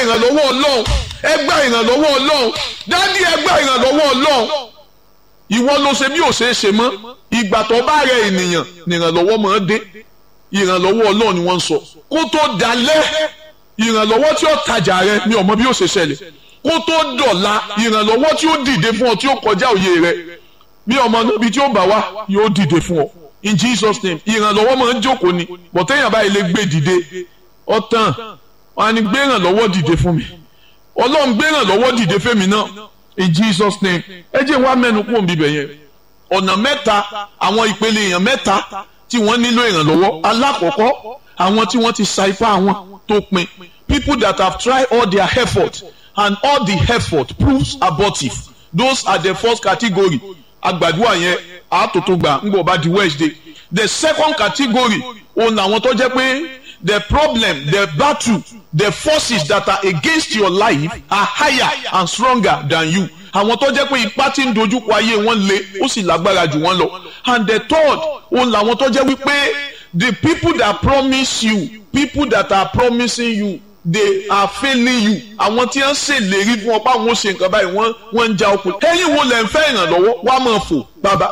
ìrànlọ́wọ́ ọlọ́run ẹ gba ìrànlọ́wọ́ ọlọ́run dádì ẹ gba ìrànlọ́wọ́ ọlọ́run ìwọ ló ṣe bí ò ṣe é ṣe mọ́ ìgbà tó bá rẹ ènìyàn nìrànlọ́wọ́ máa dé ìrànlọ́wọ́ ọlọ́run ni wọ́n ń sọ kó tó dalẹ́ ìrànlọ́wọ́ tí ó tajà rẹ mi ò mọ bí ó ṣe ṣẹlẹ̀ kó tó dọ̀la ìrànlọ́wọ́ tí ó dìde fún ọ tí ó kọjá òye rẹ bí ọmọ níbi tí ó bá wá yóò dìde fún ọ in Jesus name ìrànlọ́wọ́ máa ń jókòó ni bọ̀tẹ́yìn àbáyé lè gbé dìde ọ̀tàn wọn á ní gbé ìrànlọ́wọ́ dìde fún mi ọlọ́run gbé ìrànlọ́wọ́ dìde fẹ́mi náà in Jesus name ẹ jẹ́ wá mẹ́nu kúrò níbẹ̀ yẹn ọ̀nà mẹ́ta àwọn ìpele èèyàn mẹ́ta tí wọ́n nílò ìrànlọ́wọ́ alákọ̀ọ́kọ́ àwọn tí wọ́n ti sa ipá wọn tó pin people that have tried all their effort and all the effort proves abortive those are the first category agbàdúrà yẹn àtòtò gbà ń gbọ́ bá di Wednesday the second category òun làwọn tó jẹ́ pé the problem the battle the forces that are against your life are higher and stronger than you àwọn tó jẹ́ pé ipá tí ń dojúkọ ayé wọn le ó sì lágbára jù wọ́n lọ and the third òun làwọn tó jẹ́ wípé the people that promise you people that are promising you they are failing you àwọn tí wọ́n ṣèlérí fún ọ pé àwọn ò ṣe nǹkan báyìí wọ́n wọ́n ń ja okùn ẹ̀yin wo lẹ ń fẹ́ ìrànlọ́wọ́ wàá máa fò bàbá